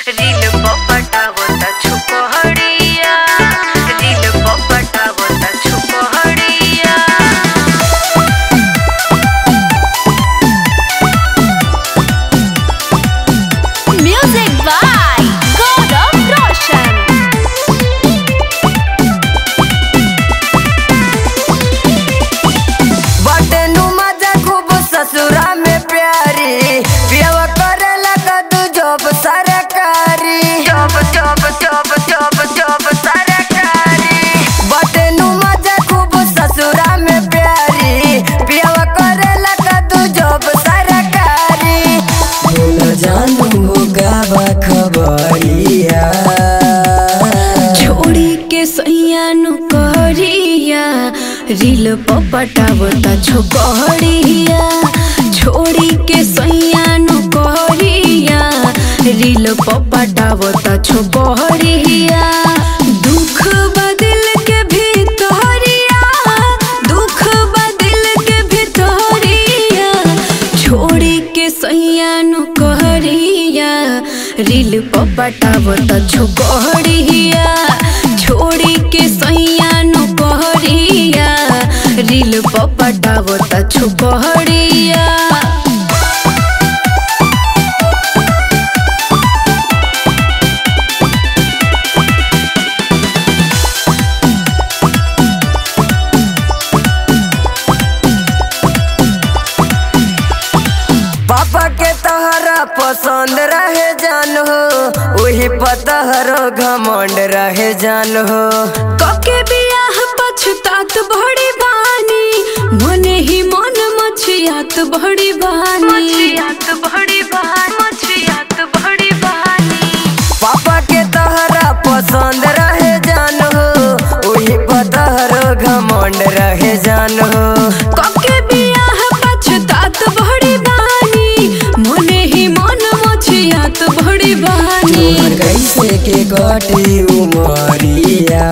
Reel पटावता छुपहड़िया reel पटावता छुपहड़िया Music by Gaurav Roshan. बटनु मजा खूब ससुरा में प्यारी पियवा करेला कदू जॉब सरकारी job job job job job सरकारी बटनु मजा खूब ससुरा में प्यारी पियवा करेला कदू जॉब सरकारी बोला जानू गावा खबरिया छोड़ी के सैयानु कहरिया रील पटावता छोकरिया छोड़ी के सैयानु कहरिया रील पटावता छोकरिया दुख बदिल के भीतरिया दुख बदिल के भीतरिया छोड़ी के सैयानु कहरिया रील पटावता छोकरिया छोड़ी के सैयानु कहरिया रील पटावता छोकरिया पापा के तहरा पसंद रहे जान हो वही पतहरो घमंड रहे जान हो कके बियाह पछतात बड़ी बानी मने ही मन मछियात बड़ी बानी मछियात बड़ी बहानी मछियात बड़ी बहानी पापा के तहरा पसंद रहे जान हो वही पतहरो घमंड रहे जान हो कके बियाह पछतात बड़ी बानी मने ही मन मछियात बड़ी बानी तोहर कैसे के कटी उमरिया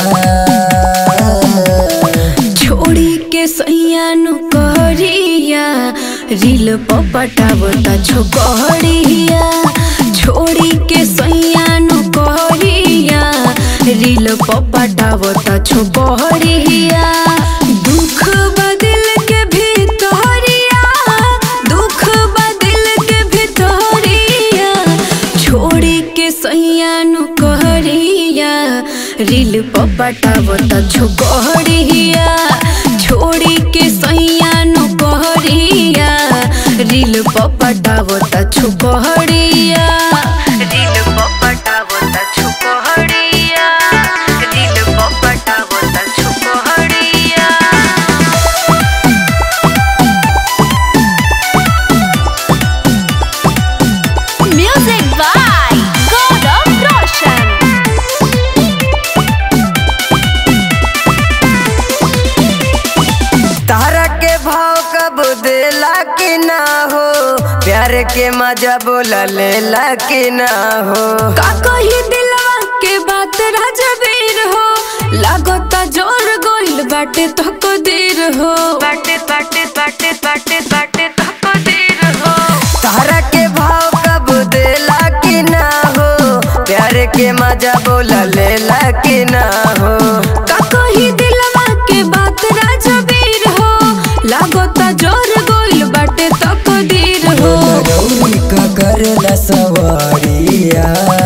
छोड़ी के सैयानु कहरिया रील पटावता छोकरिया छोड़ी के सैयानु कहरिया रील पटावता छोकरिया दुख बदिल के भीतरिया दुख बदिल के भीतरिया छोड़ी के सैयानु कहरिया रील पटावता छोकरिया छोड़ी के सैयानु कहरिया रील पटावता छोकरिया रील पटावता छुपहड़िया रील पटावता छुपहड़िया Music by Gaurav Roshan. तारा के भाव कब देला कि ना हो प्यार के मजा बोला लेला कि ना हो का कही दिलवा के बात राजवीर हो लागता जोर गोइल बाटे तो को देर हो बाटे बाटे बाटे बाटे बाटे तको देर हो तारा के भाव कब देला कि ना हो प्यार के मजा बोला लेला कि ना हो का कही दिलवा के बात राजवीर हो लागता जोर गोइल बाटे तो को देर हो गौरी का करेला सवारिया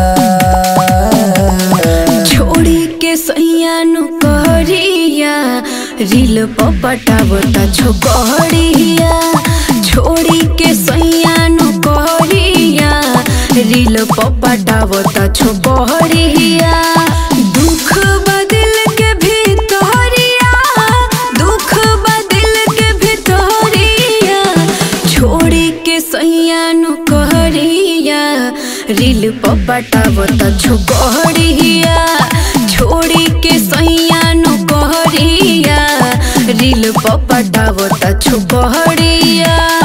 छोड़ी के सैयानु कहरिया रील पटावता छोकरिया छोड़ी के सैयानु कहरिया रील पटावता छोकरिया दुख बदिल के भीतरिया दुख बदिल के भीतरिया छोड़ी के सैयानु कहरिया रील पटावता छोकरिया छोड़ी के सैयानु कहरिया रील पटावता छोकरिया